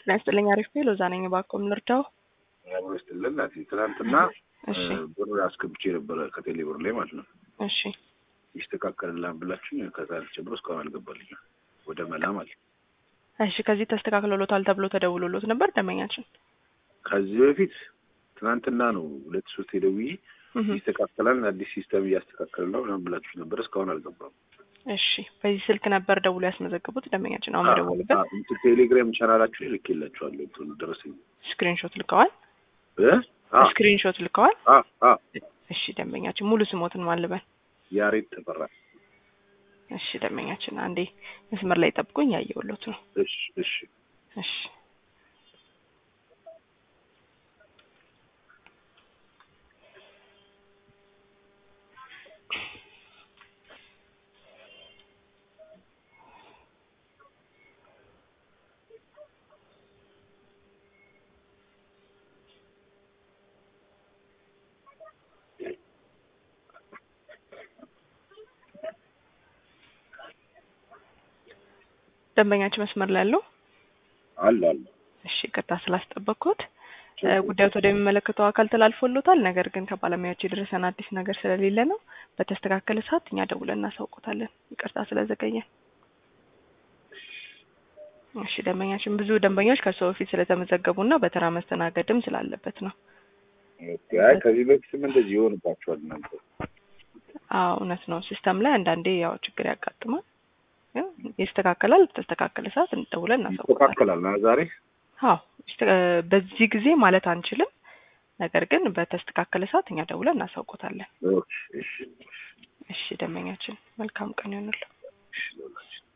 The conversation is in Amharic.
ጤና ይስጥልኝ። አሪፍ ነው። ሎዛ ነኝ። እባክዎን ልርዳው? አብሮ ይስጥልን። ናቲ ትናንትና እሺ ብር አስገብቼ ነበረ ከቴሌ ብር ላይ ማለት ነው። እሺ ይስተካከልላን ብላችሁኝ ከዛ ጀምሮ እስካሁን አልገባልኝም ወደ መላ ማለት ነው። እሺ ከዚህ ተስተካክሎሎታል ተብሎ ተደውሎሎት ነበር ደንበኛችን? ከዚህ በፊት ትናንትና ነው ሁለት ሶስት ደውዬ እህ ይስተካከላል አዲስ ሲስተም እያስተካከል ነው ምናምን ብላችሁ ነበር እስካሁን አልገባም። እሺ በዚህ ስልክ ነበር ደውሎ ያስመዘገቡት ደንበኛችን አሁን የደወሉበት አዎ፣ እንትን ቴሌግራም ቻናላችሁ ላይ ልኬላችኋለሁ እንትኑ ደረሰኝ ስክሪንሾት ልከዋል? እ አ ስክሪንሾት ልከዋል? አ አ እሺ ደንበኛችን ሙሉ ስሞትን ማልበል ያሬድ ተፈራ። እሺ ደንበኛችን አንዴ መስመር ላይ ጠብቁኝ፣ ያየሁሎት ነው። እሺ እሺ እሺ ደንበኛችን መስመር ላይ ያለው አለ አለ እሺ ይቅርታ ስላስጠበቅኩት እ ጉዳዩት ወደሚመለከተው አካል ተላልፎሎታል። ነገር ግን ከባለሙያዎች የደረሰን አዲስ ነገር ስለሌለ ነው። በተስተካከለ ሰዓት እኛ ደውለን እናሳውቆታለን። ይቅርታ ስለዘገየን። እሺ ደንበኛችን ብዙ ደንበኞች ከሰው በፊት ስለተመዘገቡና በተራ መስተናገድም ስላለበት ነው። ኦኬ። አይ ከዚህ በፊትም እንደዚህ ይሆንባችኋል እናንተ። አዎ እውነት ነው። ሲስተም ላይ አንዳንዴ ያው ችግር ያጋጥማል። ግን ይስተካከላል። በተስተካከለ ሰዓት እንደውለን እናሳውቆታለን። ይስተካከላል ና ዛሬ አዎ ይስተ- በዚህ ጊዜ ማለት አንችልም። ነገር ግን በተስተካከለ ሰዓት እኛ ደውለን እናሳውቆታለን። ኦኬ፣ እሺ እሺ ደንበኛችን መልካም ቀን ይሆንልዎ። እሺ